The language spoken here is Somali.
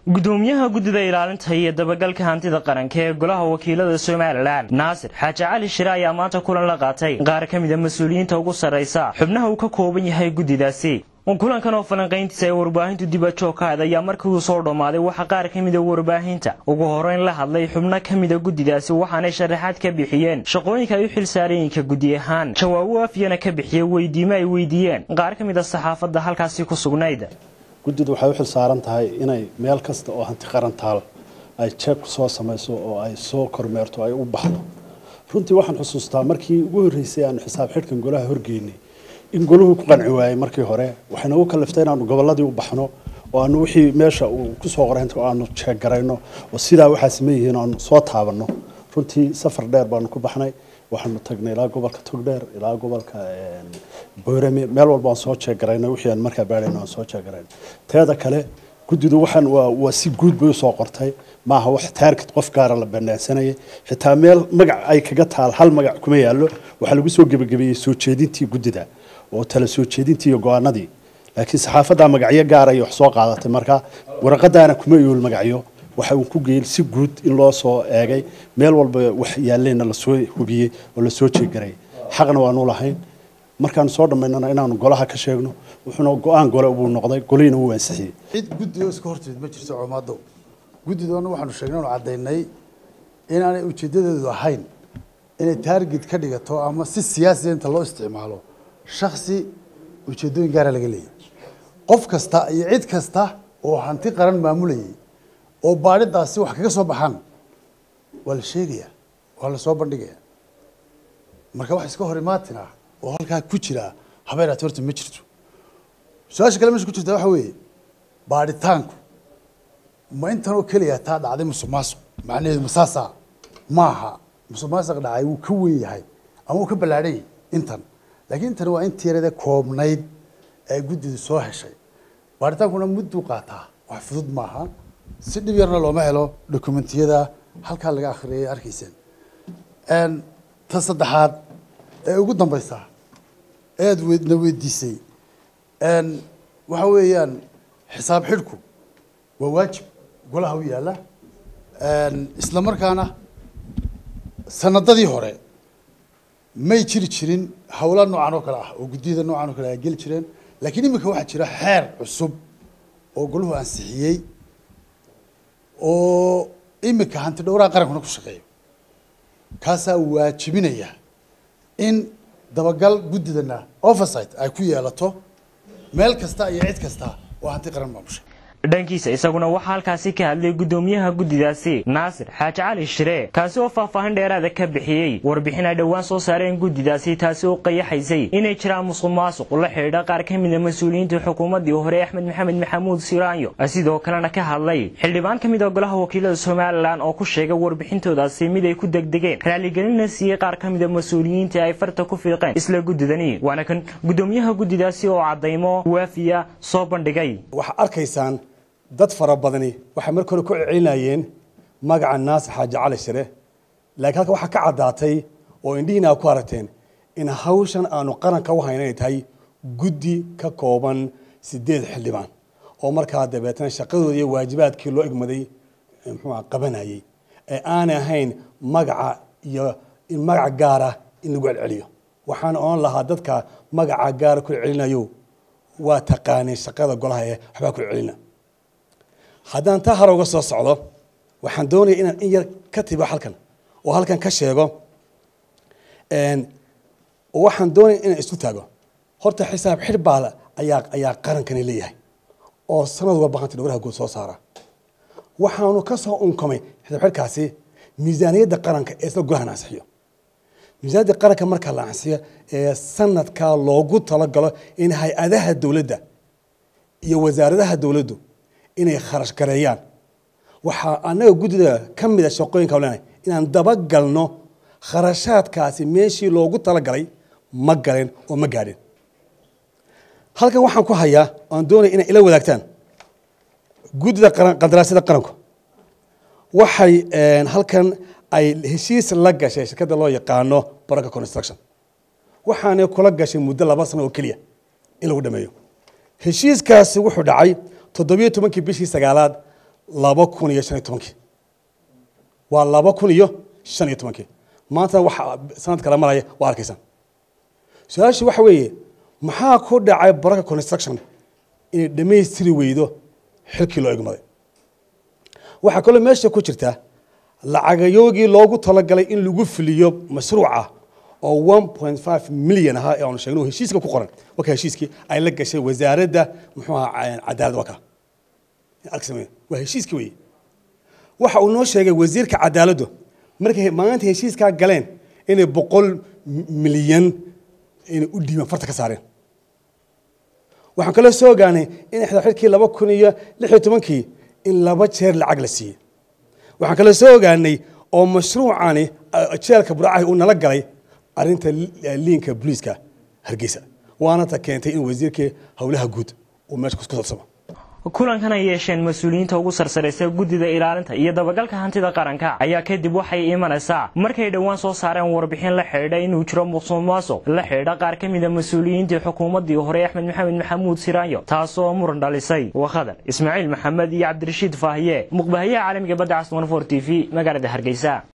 gudoomiyaha guddida ilaalinta iyo dabagalka hantida qaranka ee golaha wakiilada somalilan naasir xaaji cali shire ayaa maanta kulan la qaatay qaar ka mida mas-uuliyiinta ugu sarraysa xubnaha uu ka kooban yahay guddidaasi kulankan oo falanqayntiisa ay warbaahintu dibajoog ka had ayaa markii uu soo dhammaaday waxaa qaar ka mida warbaahinta ugu horeyn la hadlay xubno ka mida guddidaasi waxaanay sharaxaad ka bixiyeen shaqooyinka ay u xilsaarayinka guddi ahaan jawaabo afyana ka bixiyey weydiimo ay weydiiyeen qaar ka mida saxaafadda halkaasi ku sugnayd guddidu waxay u xil saaran tahay inay meel kasta oo hanti qaran taal ay jeeb soo samayso oo ay soo kormeerto ay u baxdo runtii waxaan xusuustaa markii ugu horreysay aanu xisaab xidhkan golaha horgeynay in goluhu ku qanci waayey markii hore waxayna u kaliftay inaanu gobolladii u baxno oo aanu wixii meesha uu kusoo qoray aanu jeeggarayno oo sidaa waxaa sameeyihiin aanu soo taabanno runtii safar dheer baanu ku baxnay waxaanu tagnay ilaa gobolka togdheer ilaa gobolka boorame meel walba aan soo jeeggarayna wixii aan markaa baadhayna aan soo jeeggarayna teeda kale guddidu waxaan waa waa si guud bay usoo qortay maaha wax taarget qof gaara la banaansanayay xitaa meel magac ay kaga taal hal magac kuma yaallo waxaa lagu soo gebagabeeyey soo jeedintii guddida oo tala soo jeedintii iyo go-aanadii laakiin saxaafaddaa magacyo gaara ay wax soo qaadatay marka waraqadaana kuma iyool magacyo waxa uu ku geeyey si guud in loo soo eegay meel walba wax yaalleena lasoo hubiyey oo lasoo jeegaray xaqna waanu lahayn markaanu soo dhammaynana inaanu golaha ka sheegno wuxuuna go-aan gole buu noqday golihiina wuu ansixiyey cid guddi oo iska hortimid ma jirto coomadow guddidoona waxaanu sheegnay anu caddaynay inaanay ujeeddadeedu ahayn inay taarget ka dhigato ama si siyaasiya inta loo isticmaalo shaksi ujeeddooyin gaara laga leeyahy qof kasta iyo cid kasta oo hanti qaran maamulayay oo baadhidaasi wax kaga soo baxaan waa la sheegayaa waa la soo bandhigayaa marka wax iska hor imaatin ah oo halkaa ku jira habeeraati horta ma jirto su-aasha kale meesha ku jirta waxa weeye baadhitaanku ma intan oo keliya taa dhacday musuq maasuq macnaheedu ma saasaa maaha musuq maasuq dhacay wuu ka weyn yahay ama wuu ka ballaadhan yahay intan laakiin intani waa intii yarada koobnayd ee guddidu soo heshay baadhitaankuna mudduu qaataa wax fudud maaha si dhib yarna looma helo dokumentiyada halkaa laga akhriyay arkayseen ta saddexaad ee ugu dambaysa ead na weydiisay waxa weeyaan xisaab xidhku waa waajib golaha u yaalla isla markaana sanadadii hore may jiri jirin hawla noocan oo kale ah oo guddiyada noocan oo kale ay geli jireen laakiin iminka waxaa jira xeer cusub oo golahu ansixiyey oo iminka hanti dhowraha qarankuna ku shaqeeyo kaasaa waajibinaya in dabagal guddidana oversight ay ku yeelato meel kasta iyo cid kasta oo hanti qaran maamusha dhankiisa isaguna waxaa halkaasi ka hadlay guddoomiyaha guddidaasi naasir xaaji cali shire kaasi oo faahfaahin dheeraada ka bixiyey warbixin ay dhowaan soo saareen guddidaasi taasi oo qayaxaysay inay jiraan musuq maasuq la xidhiidha qaar ka mida mas-uuliyiinta xukuumaddii hore axmed maxamed maxamuud siraanyo sidoo kalena ka hadlay xildhibaan ka mid a golaha wakiilada somalilan oo ku sheegay warbixintoodaasi mid ay ku degdegeen raaligelinna siiyey qaar ka mida mas-uuliyiinta ay farta ku fiiqeen isla guddidani waana kan guddoomiyaha guddidaasi oo caddaymo waafiya soo bandhigay waxaa arkaysaan dad fara badani waxay marka hore ku celcelinayeen magaca naasir xaaji cali shire laakiin halka waxaa ka caddaatay oo indhihiina ku aragteen in hawshan aanu qaranka u hayna inay tahay guddi ka kooban sideed xildhibaan oo markaa dabeetana shaqadooda iyo waajibaadkii loo egmaday muxuu qabanayay ee aanay ahayn magaca iyo in magaca gaara in lagu celceliyo waxaana oon lahaa dadka magaca gaara ku celcelinayo waa taqaaneen shaqada golaha ee waxbaa ku celcelina haddaan taa hore uga soo socdo waxaan doonaya inaan in yar ka tibo halkan oo halkan ka sheego oo waxaan doonaya inaan isu taago horta xisaab xidh baa ayaa ayaa qarankani leeyahay oo sanad walba hanti dhowraha guud soo saara waxaanu ka soo unkamay xisaab xidhkaasi miisaaniyadda qaranka ee isla golahan ansixiyo miisaaniyadda qaranka marka la ansixiyo ee sanadkaa loogu talagalo in hay-adaha dowladda iyo wasaaradaha dowladdu inay kharash gareeyaan waxaa annaga guddida ka mida shaqooyinka leenahay inaan dabagalno kharashaadkaasi meeshii loogu talagalay ma galeen oo ma gaadhin halkan waxaan ku hayaa aan doonaya inay ila wadaagtaan guddida qandaraasyada qaranku waxay halkan ay heshiis la gashay shirkadda loo yaqaano baraka construction waxaanay kula gashay muddo laba sano oo keliya in lagu dhameeyo heshiiskaasi wuxuu dhacay toddobiyo tobankii bishii sagaalaad laba kun iyo shan iyo tobankii waa laba kun iyo shan iyo tobankii maantana waxa sanad kale maraya waa arkaysaan su-aasha waxa weeye maxaa ku dhacay baraka construction inay dhammaystiri weydo xilkii loo egmaday waxaa kaloo meesha ku jirta lacagayoogii loogu talagalay in lagu fuliyo mashruuca oo one point five milyan ahaa ee aanu sheegno heshiiska ku qoran waka heshiiskii ay la gashay wasaaradda muxuu ahaa cadaaladda waka arkisame waa heshiiski weeye waxa uu noo sheegay wasiirka cadaaladdu markay maanta heshiiskaa galeen inay boqol milyan inay u dhiibaan farta ka saareen waxaan kaloo soo ogaanay in xilkii laba kun iyo lix iyo tobankii in laba jeer lacag la siiyey waxaan kaloo soo ogaanay oo mashruucani jeelka buraacahi uu nala galay arrinta liinka booliiska hargeysa waana ta keentay in wasiirkii howlaha guud uu meesha ku sabsamo kulankan ay yeesheen mas-uuliyiinta ugu sarsaraysa guddida ilaalinta iyo dabagalka hantida qaranka ayaa kadib waxay imanaysaa markay dhowaan soo saareen warbixin la xidhiidha inuu jiro musuq maasuq la xidhiidha qaar ka mida mas-uuliyiintii xukuumaddii hore axmed maxamed maxamuud siraanyo taasoo muran dhalisay wakhadar ismaaciil maxamed iyo cabdirashiid faahiye muqbahayaha caalamiga badda caswan for t v magaalada hargeysa